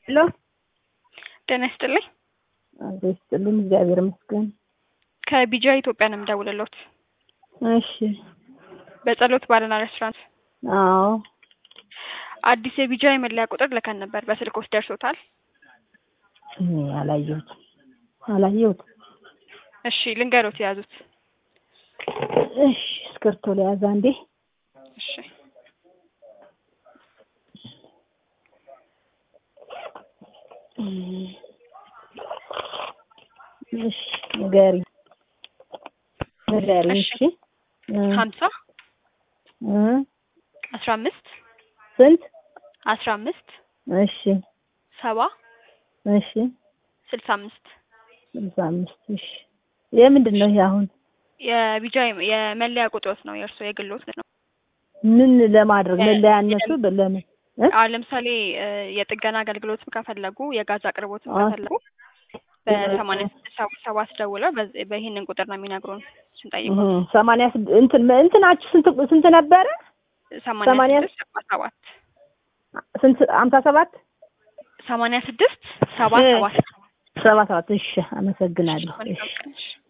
ሄሎ ጤና ይስጥልኝ። አቶ ይስጥልኝ። እግዚአብሔር ይመስገን። ከቢጃ ኢትዮጵያ ነው የምደውልልዎት። እሺ። በጸሎት ባርና ሬስቶራንት አዎ። አዲስ የቢጃ የመለያ ቁጥር ልከን ነበር። በስልክዎት ደርሶታል? እኔ አላየሁትም አላየሁትም። እሺ ልንገሮት የያዙት። እሺ እስክርቶ ለያዝ አንዴ። እሺ እሺ ንገሪኝ ንገሪኝ። እሺ። እሺ እ ሀምሳ እ አስራ አምስት ስንት? አስራ አምስት እሺ ሰባ እሺ ስልሳ አምስት ስልሳ አምስት እሺ። የምንድን ነው ይሄ አሁን? የቢጃ የመለያ ቁጥሮት ነው የእርስዎ የግሎት ነው። ምን ለማድረግ መለያነቱ ለምን እ? አሁን ለምሳሌ እ የጥገና አገልግሎትም ከፈለጉ የጋዝ አቅርቦትም አ- ከፈለጉ በሰማንያ ስድስት ሰባ ሰባት ደውለው በዚህ- በይህንን ቁጥር ነው የሚነግሩን ስንጠይቁ እህ ሰማንያ ስድ- እንትን እንትናችሁ ስንት ስንት ነበረ? ሰማንያ ሰማንያ ስድስት ሰባ ሰባት ስንት ሀምሳ ሰባት ሰማንያ ስድስት ሰባ እ ሰባት ሰባ ሰባት እሺ አመሰግናለሁ። መልካም እሺ ቀን። እሺ